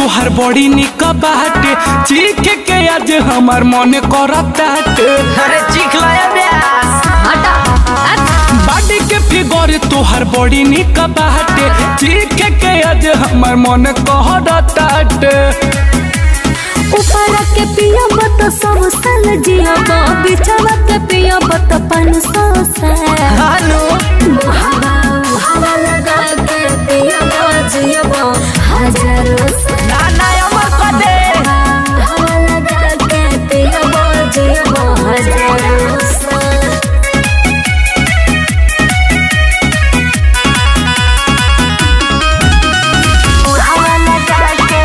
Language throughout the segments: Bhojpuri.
तुहार बड़ी निक बाटे चीख के आज हमार मन करताटे अरे चीख लाया ब्यास हटा हट। बाडी के फिगर तुहार बड़ी निक बाटे चीख के आज हमार मन करताटे ऊपर के पिया बत सब साल जिया बा बिछवा के पिया बत पान सौ साल हानो हवा हवा लगा के पिया बा जिया बा हजारों साल ना ना अमर कर दे हवा लगा के पिया बा जिया बा हजारों साल हवा लगा के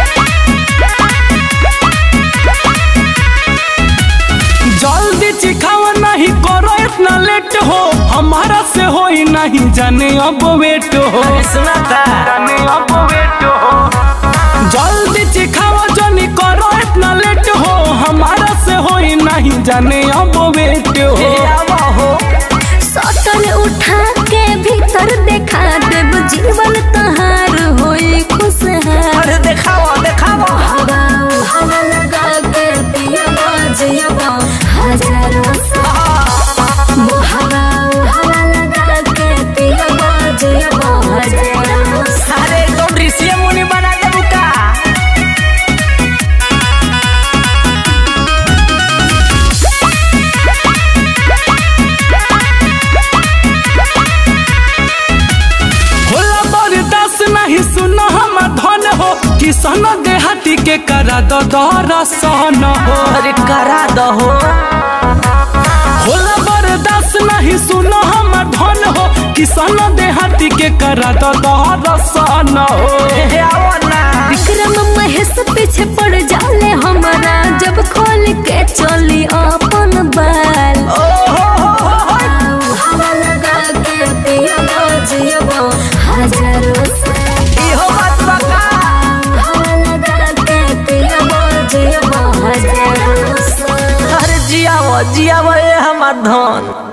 जल्दी चिखावा नहीं करो इतना लेट हो हमारा से हो ही नहीं जाने अब वेट हो अरे सुना था जाने अब वेट हो जल्दी चिखावा जनी करो इतना लेट हो हमारा से हो ही नहीं जाने अब वेट ए हो आवा हो सटल उठा के भीतर देखा देव जीवन तहार होई खुशहाल अरे देखावा देखावा हवा हवा लगा के पिया बाजिया बा हजारों साल वो हवा हवा लगा के पिया बाजिया बा हजारों साल अरे तो ऋषि मुनि बना दे बुका होला बरदास नहीं सुनो हम धन हो किसान देहाती के करा दो दरसन हो अरे करा दहो होला बरदास नहीं सुनो हम धन हो किसान देहाती के करा दो दरसन हो ए आवा ना विक्रम महेश पीछे पड़ जाले हमारा जब खोल के चली अपन बाल ओ हो हो हो हो हवा लगा के पिया बाजिया बा हजारों साल इहो बात बका हवा लगा के पिया बाजिया बा हजारों साल अरे जियावा जियावा ए हमर धन